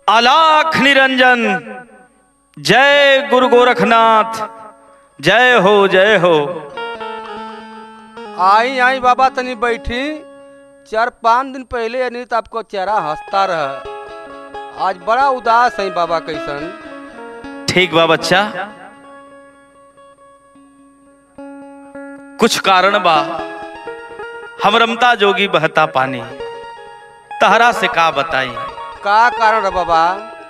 अलाख निरंजन जय गुरु गोरखनाथ जय हो जय हो आई आई बाबा तनी बैठी चार पाँच दिन पहले अनित आपको चेहरा हंसता रहा आज बड़ा उदास है बाबा कैसन ठीक बा बच्चा कुछ कारण बा हम रमता जोगी बहता पानी तहरा से का बताई का कारण है बाबा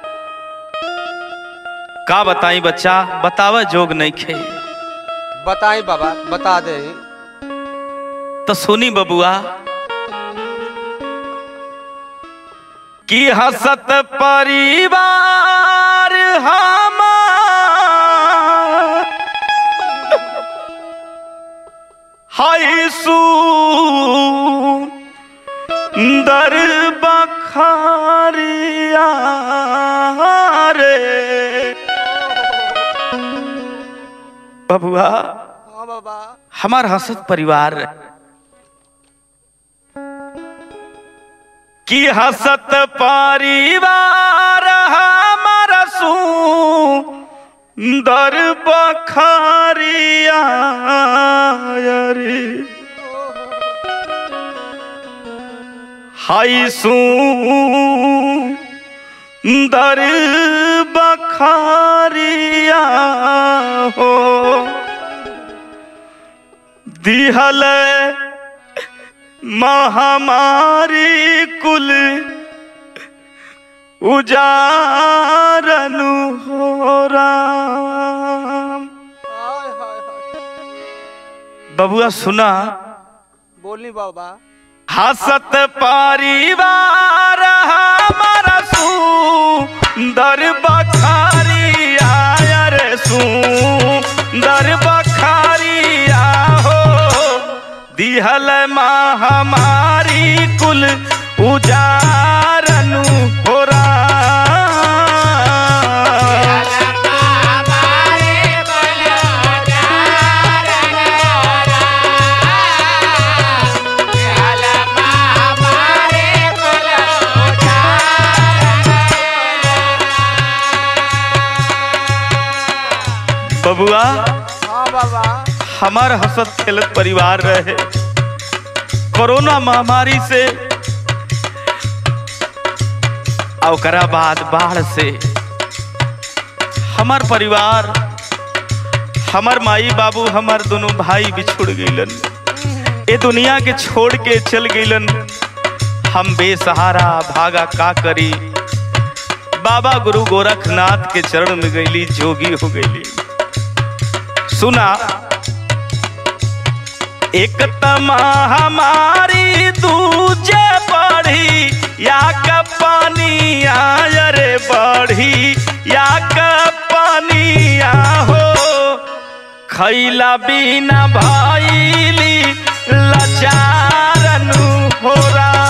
का बताई बच्चा बतावा जोग नहीं खे बताई बाबा बता दे तो सुनी बबुआ कि हसत परिवार हमार हाय सुंदर बखारिया रे बबुआ हाँ बाबा हमार हसत परिवार की हसत परिवार हमार सुंदर बखारिया रे हाय सुंदर बखारिया हो दिहल महामारी कुल उजारनु हो राम हाय हाय हाय बबुआ सुना बोली बाबा हसत परिवार हमारा सुंदर बखारिया रे सुंदर बखारिया हो दिहल महामारी कुल उजारनु हो राम बबुआ हाँ बाबा हमार हसत खेलत परिवार रहे कोरोना महामारी से और ओकरा बाद बाढ़ से हमार परिवार हमार माई बाबू हमार दोनों भाई बिछुड़ गईलन ए दुनिया के छोड़ के चल गईलन हम बेसहारा भागा का करी बाबा गुरु गोरखनाथ के चरण में गईली जोगी हो गईली सुना एक तमा हमारी दूजे बढ़ी या का पानी आय रे बढ़ी या का पानी आ हो खैला बिना भैली लचारनु हो राम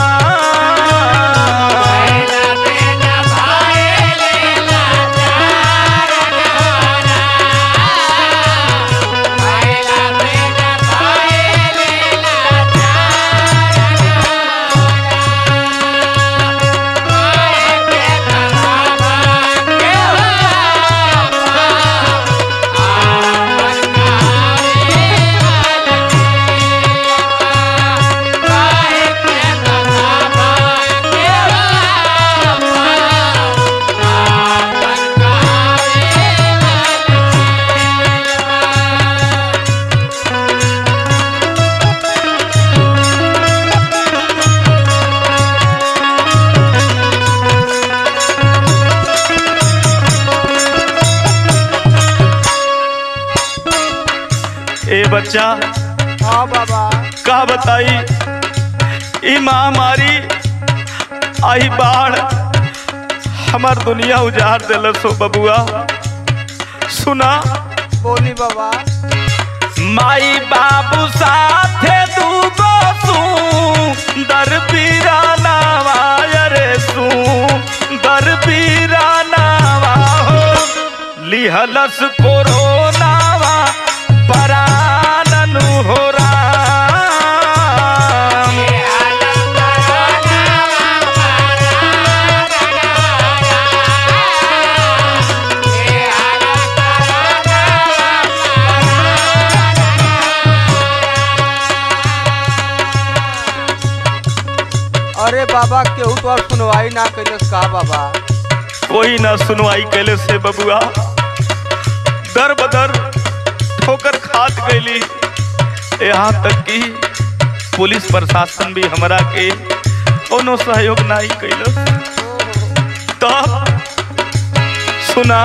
ए बच्चा हाँ बाबा का बताई ई महामारी आई बाढ़ हमार दुनिया उजाड़ दिल सो बबुआ सुना बोली बाबा माई बाबू साथे दूगो सुंदर पीराना रे सुंदर पीराना हो लिहलस कोरोनावा पराननु हो राम Yeah. बाबा केहू तो और सुनवाई ना कैलस का बाबा कोई ना सुनवाई कैले से बबुआ दर बदर ठोकर खात गईली यहाँ तक कि पुलिस प्रशासन भी हमरा के कोनो सहयोग नहीं कैलस तब सुना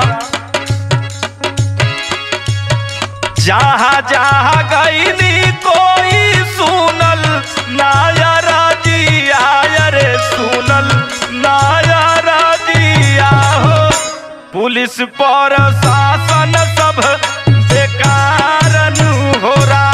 जहाँ जहाँ गईली कोई सुनल नायर जी आयर सुनल नायर जी आहो पुलिस पर शासन सब बेकार नु हो रहा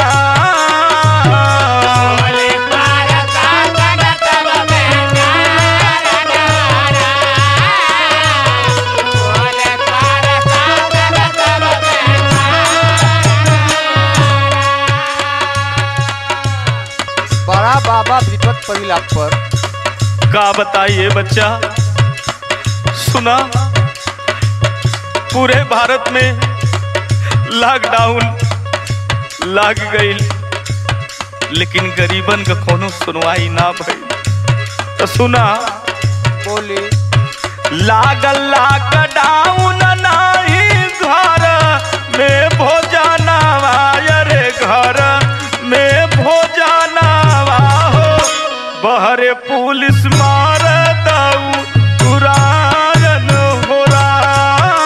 बड़ा बाबा विपत पड़ी आप पर का बताइए बच्चा सुना पूरे भारत में लॉकडाउन लाग गई लेकिन गरीबन का कोनो सुनवाई ना भई तो सुना बोली लागल लॉकडाउन नाही घर में भोजनवा रे घर में भोजनवा हो बहरे पुलिस मार दऊ तुरायन हो रहा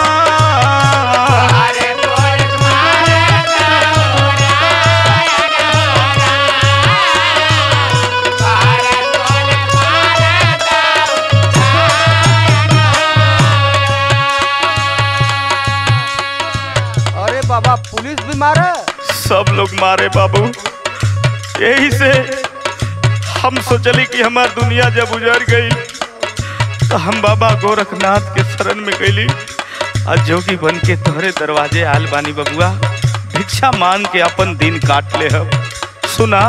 अरे बाबा पुलिस भी मारे सब लोग मारे बाबू यही से हम सोचली कि हमार दुनिया जब उजड़ गई तो हम बाबा गोरखनाथ के शरण में गईली आज जोगी बन के तोहरे दरवाजे आल बानी बबुआ भिक्षा मांग के अपन दिन काट ले हम सुना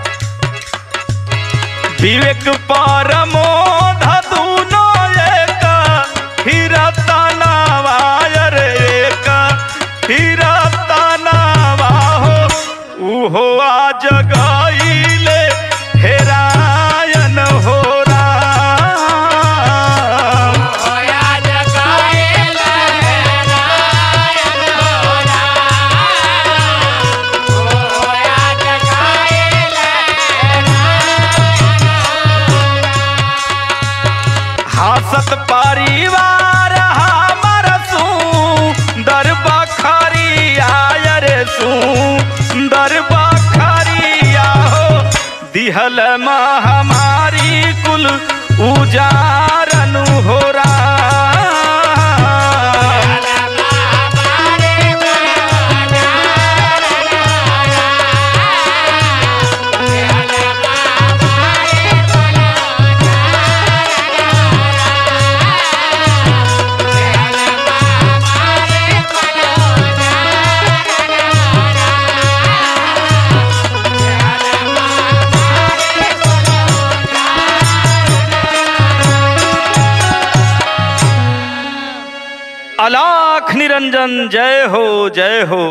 विवेक परमो धुनो एक हीरा तनावायर एक हीरा तनावा हो उहो आज गईले हेरायन हो राम हासत परिवार हमर सुंदर बखरिया रे सुंदर बखरिया हो दिहल महामारी कुल उजारन हो रहा अलाख निरंजन जय हो जय हो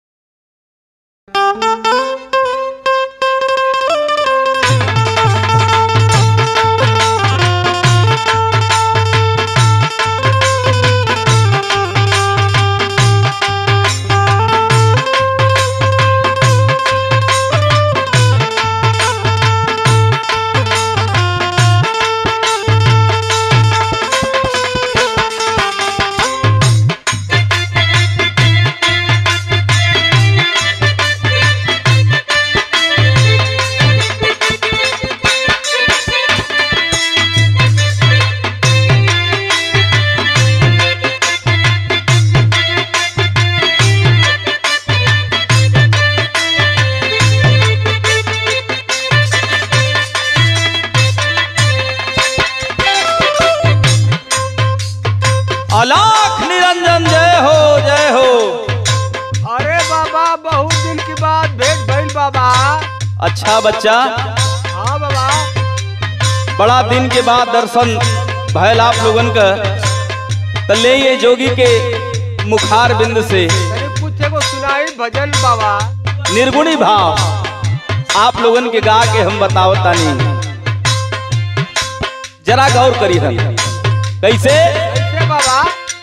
अलाख निरंजन जय हो जय हो अरे बाबा बहुत दिन के बाद भेंट भइल बाबा अच्छा बच्चा हाँ बाबा बड़ा दिन के बाद दर्शन भयल आप लोगन का त ले ये जोगी के मुखार बिंद से तनी कुछ एगो सुनाई भजन बाबा निर्गुणी भाव आप लोगन के गा के हम बतावतानी जरा गौर करी हम कैसे कैसे बाबा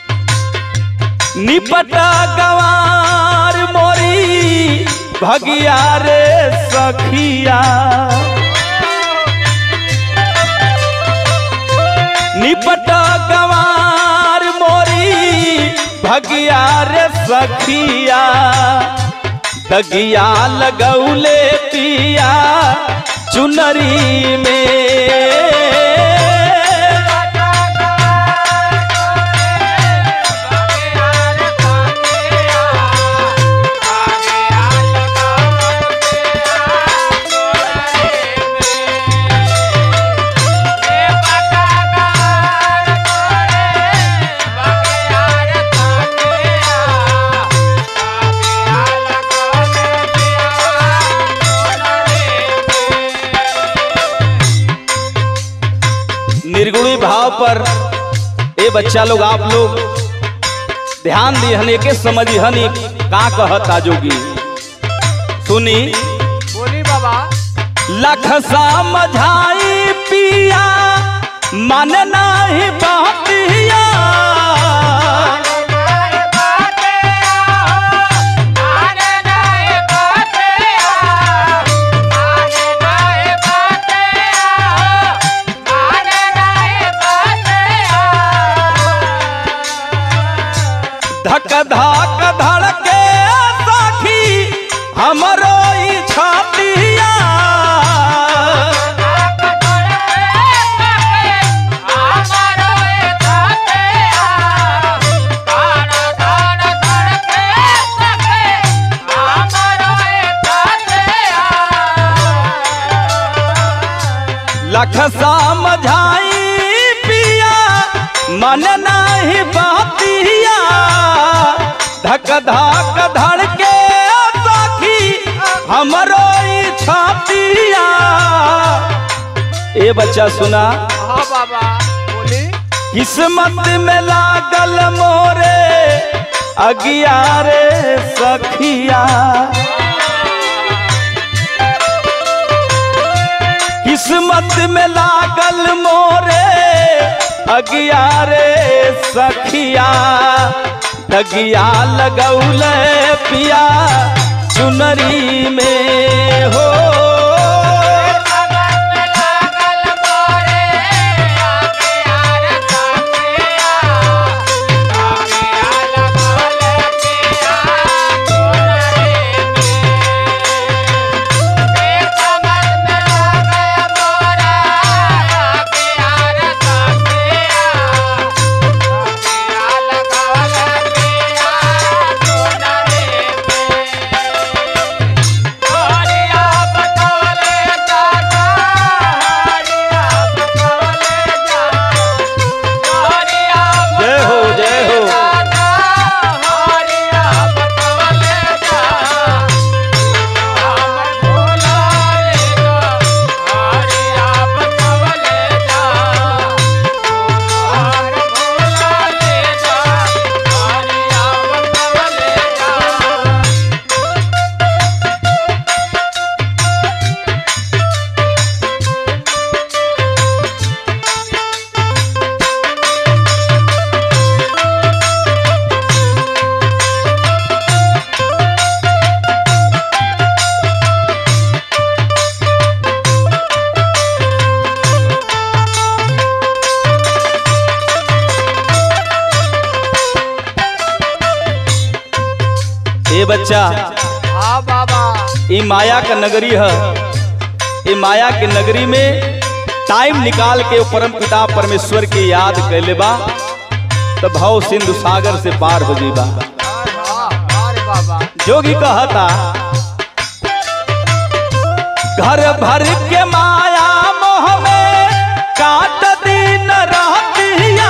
निपटा गवार मोरी भगिया रे सखिया निपटा गवार मोरी भगिया रे सखिया दगिया लगौले पिया चुनरी में निर्गुणी भाव पर ए बच्चा लोग आप लोग ध्यान दिहन के समझी हनी का कहता जोगी सुनी बोली बाबा लख समझाई पिया मन नाही बहतिया धक धक धड़के साखी हमरो ई छातिया लख समझाई पिया मन नाही बहतिया धक धक धड़के साखी हमरो ई छातिया ए बच्चा सुना हाँ बाबा बोली किस्मत में लागल मोरे अगियारे सखिया किस्मत में लागल मोरे अगियारे सखिया तगिया लगौले पिया चुनरी में हो जय हो जय हो ए बच्चा हाँ बाबा ई माया का नगरी है ई माया के नगरी में टाइम निकाल के वो परम पिता परमेश्वर की याद कैले बा तो भाव सिंधु सागर से पार हो जीबा हाँ अरे बाबा जोगी कहता घर भर के माया मोह में काट दिन रहतिया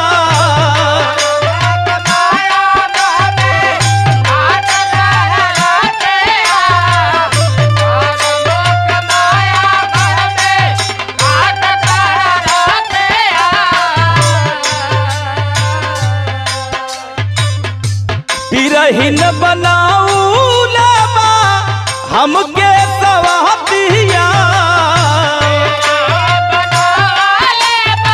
बिरहीन बनाऊ लेबा हमके सवहतिया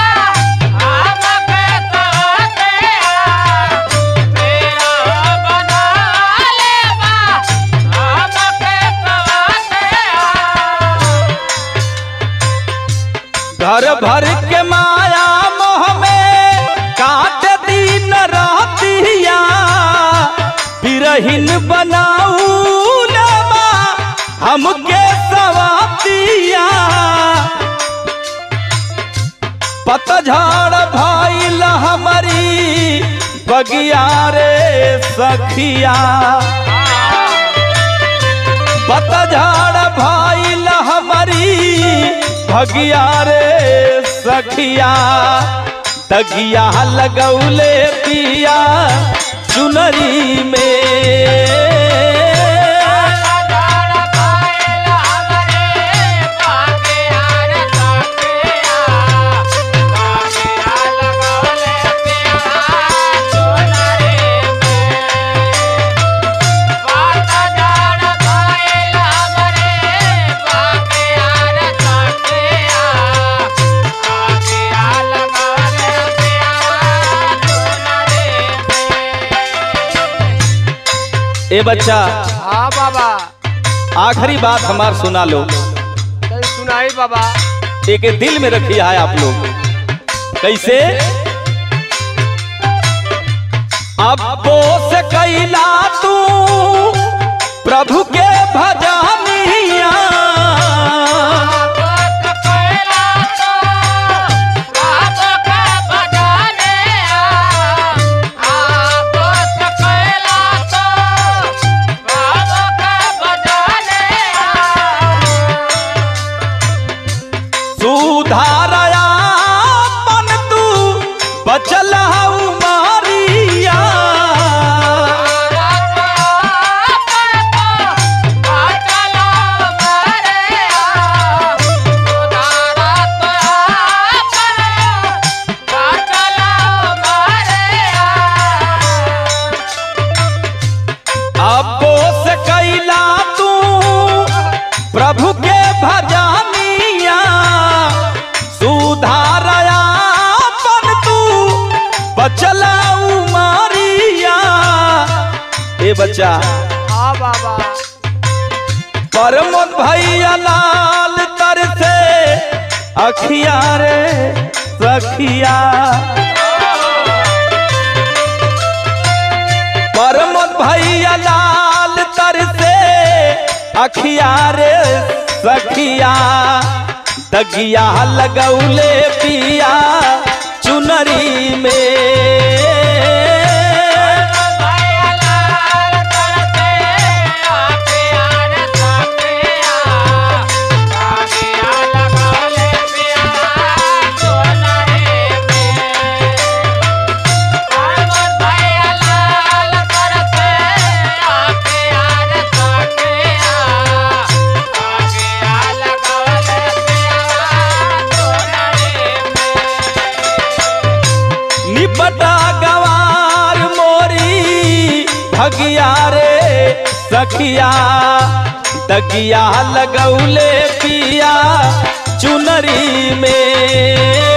दुल्हन बनाऊ लेबा हमके सवातिया पतझड़ भइल हमारी बगिया रे सखिया पतझड़ भइल हमारी भगिया रे सखिया तगिया लगौले पिया चुनरी में ए बच्चा हाँ बाबा आखिरी बात हमार सुना लो तनी सुनाई बाबा एक दिल में रखिए है आप लोग कैसे अब से कैला तू प्रभु के भजानिया सुधारया मन तू बचल हऊ मारिया अबो से कैला तू प्रभु के भजानिया सुधारया पन तू बचला उमारिया ए बच्चा हाँ बाबा परमोद भैया लाल तर से अखिया रे सखिया परमोद भैया लाल तर से अखिया रे सखिया दगिया लगौले पिया चुनरी में निपटा गवार मोरी भगिया रे सखिया दगिया लगौले पिया चुनरी में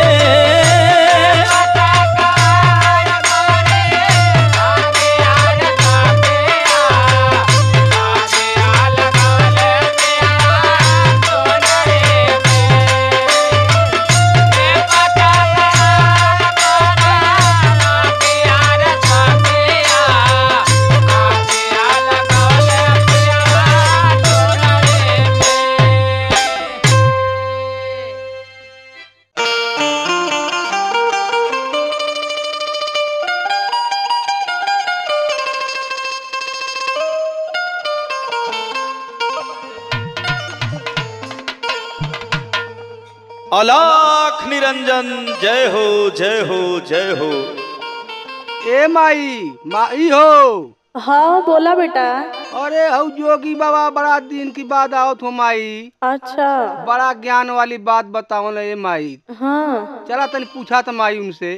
अलाख निरंजन जय हो जय हो जय हो ए माई माई हो हाँ बोला बेटा अरे हऊ जोगी बाबा बड़ा दिन की बात आवत हो माई अच्छा बड़ा ज्ञान वाली बात बताओ ना ये माई हाँ चला तनी पूछा था माई उनसे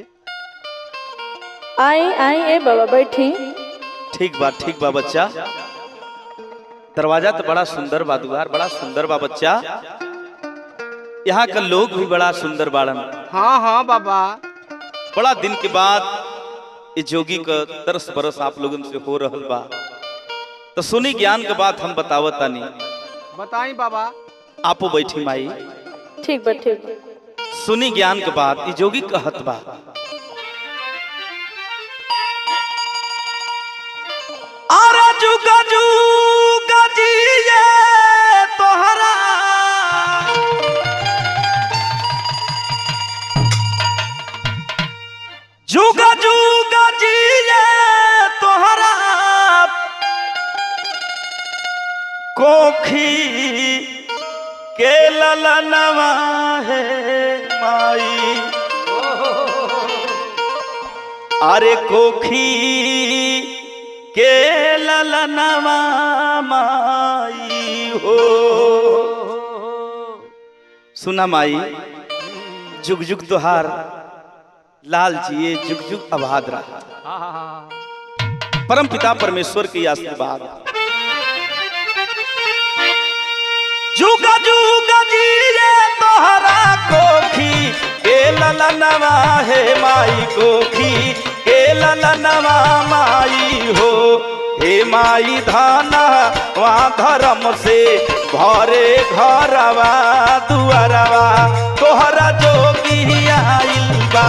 आई आई ए बाबा बैठी ठीक बा ठीक बा बच्चा दरवाजा तो बड़ा सुंदर बा दुआर बड़ा सुंदर बा बच्चा यहाँ का लोग भी बड़ा सुंदर बाड़न हाँ हाँ बाबा बड़ा दिन के बाद ये जोगी का तरस बरस आप लोगन से हो रहल बा तो सुनी ज्ञान के बात हम बतावत तानी बताई बाबा आपो बैठी माई ठीक बा ठीक बा। सुनी ज्ञान के बात ये जोगी कहत बा अरे जुगा जुगा जिए तोहरा कोखी के ललनवा है माई अरे कोखी के ललनवा माई हो सुना माई जुग जुग तोहार लाल जिए जुग जुग आबाद रहा परम पिता परमेश्वर के आशीर्वाद जुगा जुगा जिए तोहरा कोखी के ललनवा है माई कोखी के ललनवा माई हो हे माई धाना वहाँ धर्म से भरे घरवा दुआरवा तोहरा जोगी आइल बा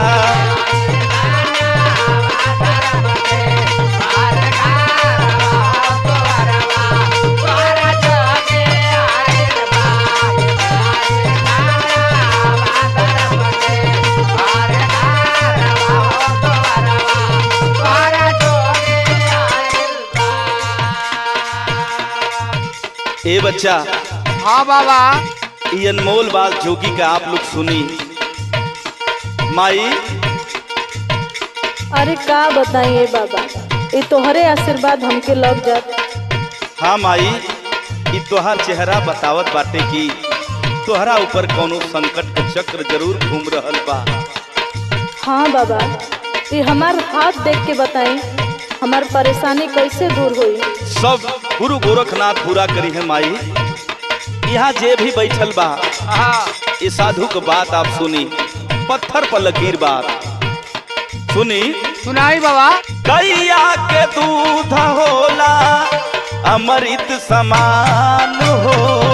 ए बच्चा हाँ बाबा ये अनमोल बात जोगी का आप लोग सुनी माई अरे का बताइए बाबा ये तोहरे आशीर्वाद हमके लग जात हाँ माई ई तोहार चेहरा बतावत बाटे कि तोहरा ऊपर कोनो संकट के चक्र जरूर घूम रहल बा हाँ बाबा ये हमार हाथ देख के बताई हमार परेशानी कैसे दूर हुई सब गुरु गोरखनाथ पूरा करी है माई यहाँ जे भी बैठल बा हाँ ये साधु के बात आप सुनी पत्थर पर लकीर बात सुनी सुनाई बाबा कैया के दूध होला अमृत समान हो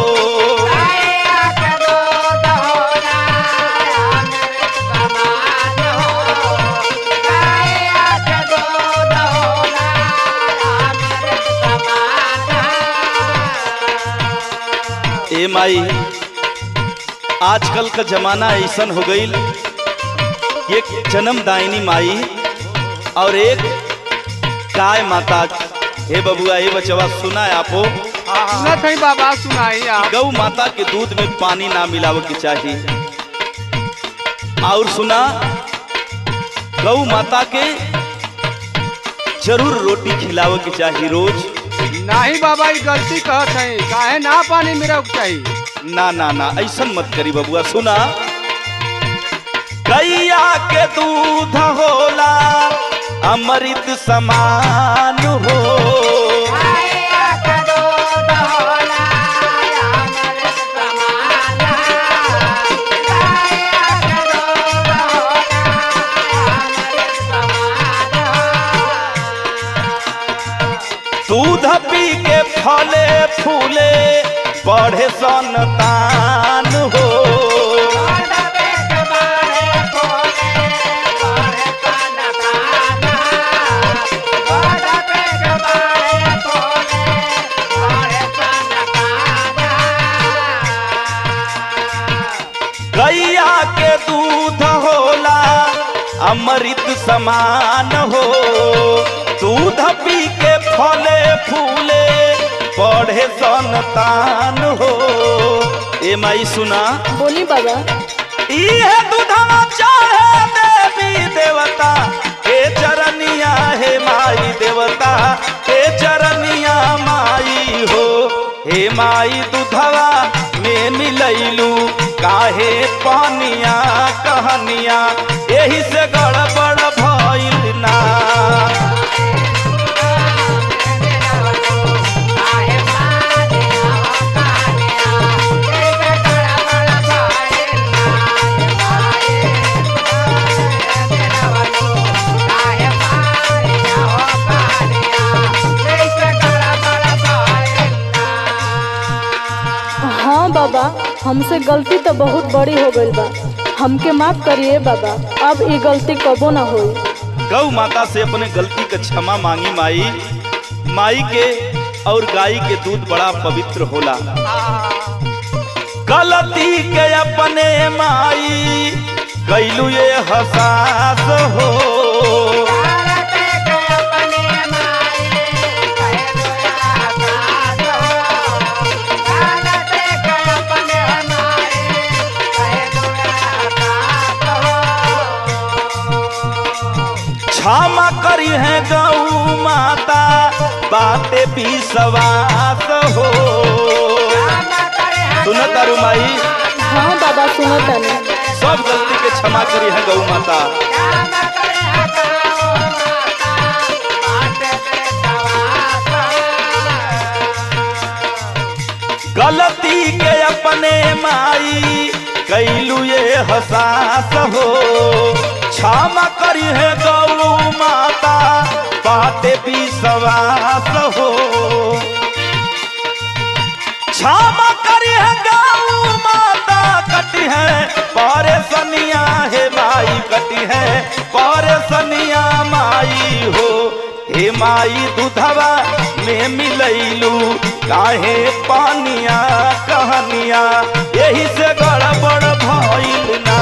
ए माई आजकल का जमाना ऐसन हो गईल एक जन्मदायिनी माई और एक गाय माता हे बबुआ हे बचवा सुना है आपो सुनत है बाबा सुनाई आप गौ माता के दूध में पानी ना मिलावे के चाहिए और सुना गौ माता के जरूर रोटी खिलावे के चाहिए रोज नहीं बाबा ये गलती कहत है काहे ना पानी मेरा चाहिए ना ना ना ऐसन मत करी बबुआ सुना गैया के दूध होला अमृत समान हो दूध पी के फले फूले बढ़े संतान हो गैया के दूध होला अमृत समान हो दूध पी के फले फूले बढ़े संतान हो ए माई सुना बोली बाबा इहे दूधवा चढ़े देवी देवता हे चरनिया हे माई देवता हे चरनिया माई हो हे माई दूधवा में मिलैलू काहे पानिया कहनिया एही से गड़बड़ भइल ना हाँ बाबा हमसे गलती तो बहुत बड़ी हो गई बा हमके माफ करिए बाबा अब ये गलती कबो ना होई गौ माता से अपने गलती का क्षमा मांगी माई माई के और गाय के दूध बड़ा पवित्र होला गलती के अपने माई कैलू ये हसास हो क्षमा करी है गौ माता बाते भी सवास हो सुन तारू माई हाँ बाबा सुनो तनी सब गलती के क्षमा करी है गौ माता गलती के अपने माई कैलू ये हसास हो क्षमा करी है गौ माता बाते भी सवास हो क्षमा करी है गौ माता कटी है परे सनिया हे माई कटी है परे सनिया माई हो हे माई दूधवा में मिलैलू काहे पानिया कहनिया यही से गड़बड़ भइल ना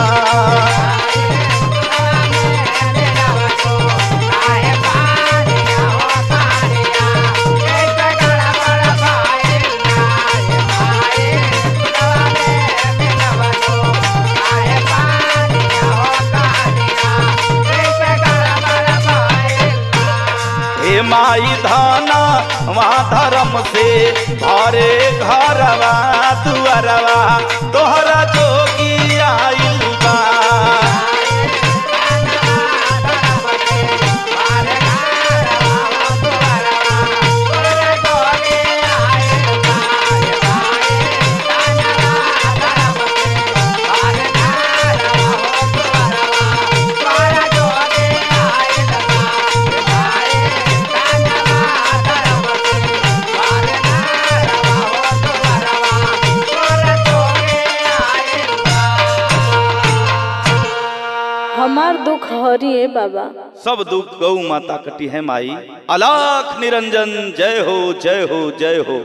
हे माई धाना वहाँ धर्म से भरे घरवा दुअरवा तोहरा जोगी आइल बा हमार दुख हरिए बाबा सब दुख गौ माता कटी है माई अलाख निरंजन जय हो जय हो जय हो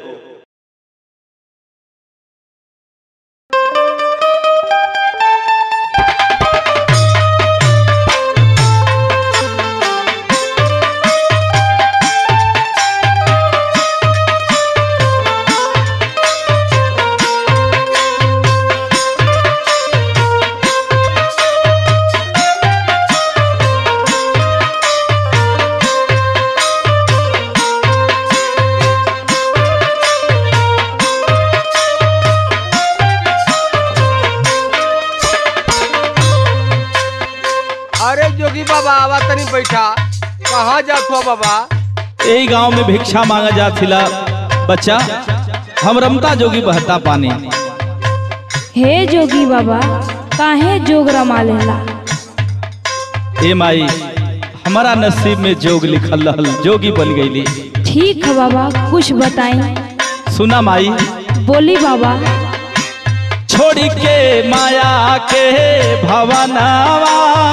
अरे जोगी बाबा आवा तनी बैठा कहाँ जात हो बाबा यही गांव में भिक्षा मांगा जा थिला बच्चा हम रमता जोगी बहता पानी हे जोगी बाबा काहे जोग रमा लेला ए माई हमारा नसीब में जोग लिखल रहल जोगी बन गईली ठीक है बाबा कुछ बताई सुना माई बोली बाबा छोड़ के माया के भवनावा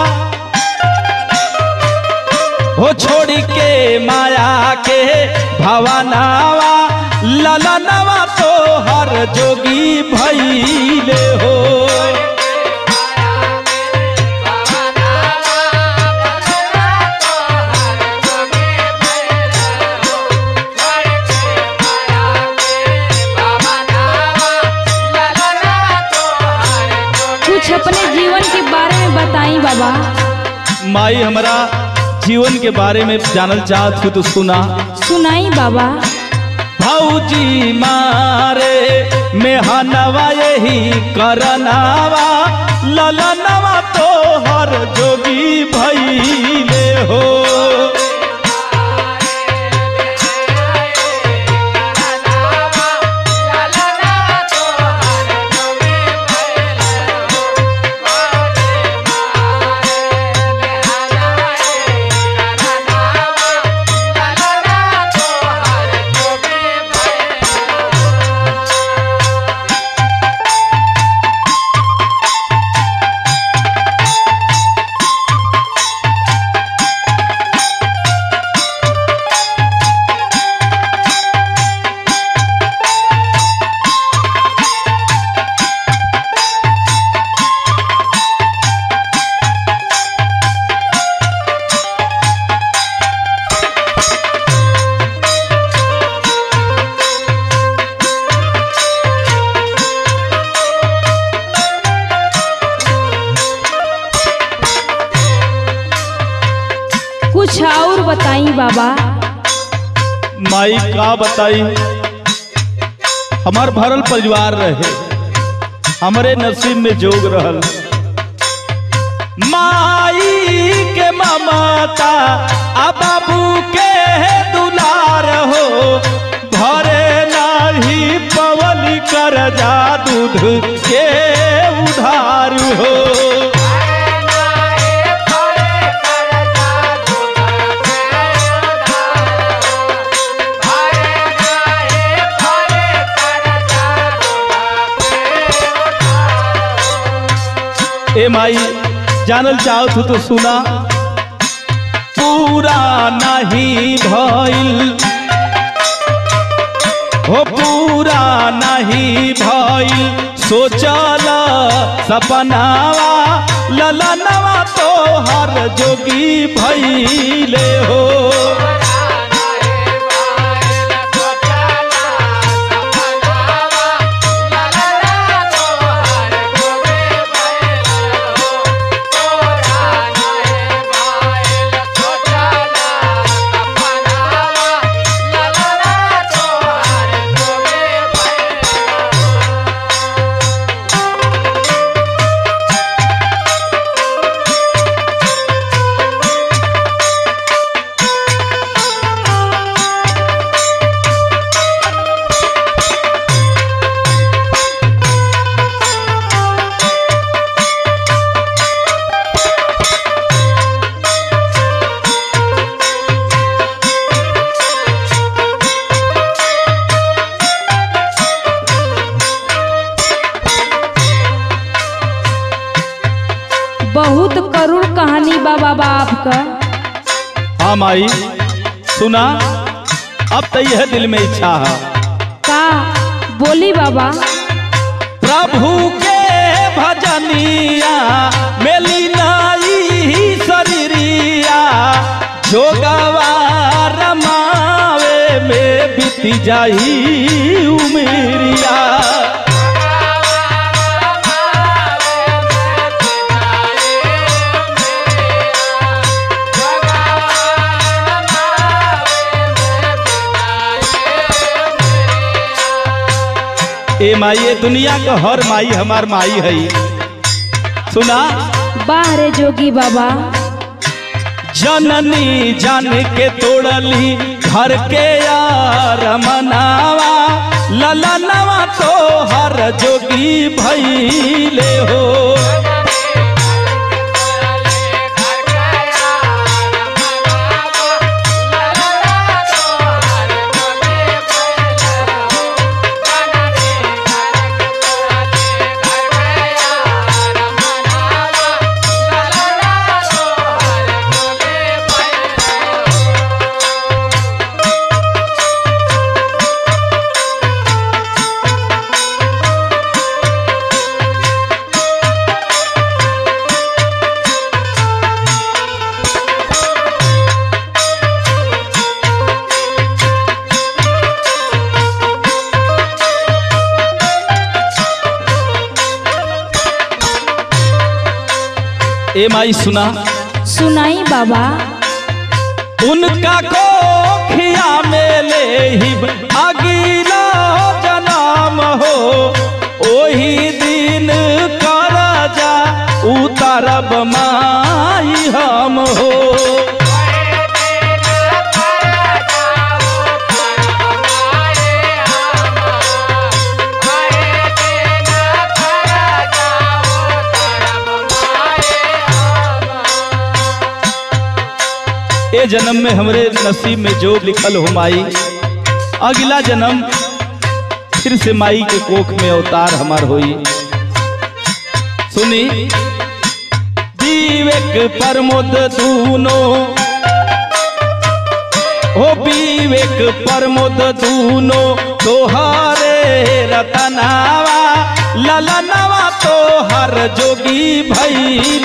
हो छोड़ के माया के भवनावा ललनवा तो हर जोगी भैले हो कुछ अपने जीवन के बारे में बताई बाबा माई हमारा जीवन के बारे में जानल चाहत हूँ तो सुना सुनाई बाबा भौजी मारे मेहनवा यही करनावा ललनवा तो हर जोगी भैले हो कुछ और बताई बाबा माई का बताई हमार भरल परिवार रहे हमरे नसीब में जोग रहल माई के ममता आ बाबू के दुलार हो घरे नाही पवली कर जा दूध के उधार हो ए माई जानल चाहो तू तो सुना पूरा नहीं भइल हो पूरा नहीं भइल सोचल सपनावा ललनवा तो हर जोगी भइले हो बहुत करुण कहानी बा बाबा आपका हाँ माई सुना अब तो यह दिल में इच्छा है का बोली बाबा प्रभु के भजनिया मेली नाई शरीरिया जोगवा रमावे में बीती जाई उमेरिया ए माई ये दुनिया का हर माई हमार माई है सुना बाहरे जोगी बाबा जननी जान के तोड़ली घर के यार मनावा ललनवा तो हर जोगी भैले हो ए माई सुना सुनाई बाबा उनका को खिया में ले ही अगला जन्म हो ओही दिन कर जा उतरब माई हम हो ए जन्म में हमरे नसीब में जो लिखल हो माई अगला जन्म फिर से माई के कोख में अवतार हमार होई सुनी विवेक प्रमोद दूनो हो विवेक प्रमोद दूनो तोहरे रतनावा ललनवा तोहर जोगी भैल